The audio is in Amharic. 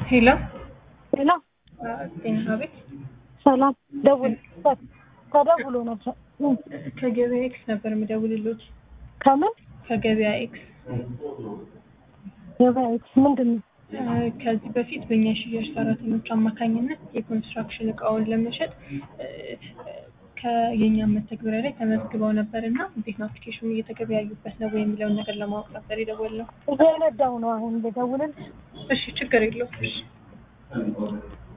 ሄሎ ሄሎ ጤና ቤት ሰላም ደውል ተደውሎ ነበር ከገበያ ኤክስ ነበር የምደውልሎት። ከምን ከገበያ ኤክስ ገበያ ኤክስ ምንድን ነው እ፣ ከዚህ በፊት በእኛ የሽያጭ ሰራተኞች አማካኝነት የኮንስትራክሽን እቃውን ለመሸጥ እ፣ ከየኛም መተግበሪያ ላይ ተመዝግበው ነበር እና እንዴት ነው አፕሊኬሽኑ እየተገበያዩበት ነው ወይ የሚለውን ነገር ለማወቅ ነበር የደወልነው። እየነዳሁ ነው አሁን ልደውልልሽ እሺ ችግር የለውም። እሺ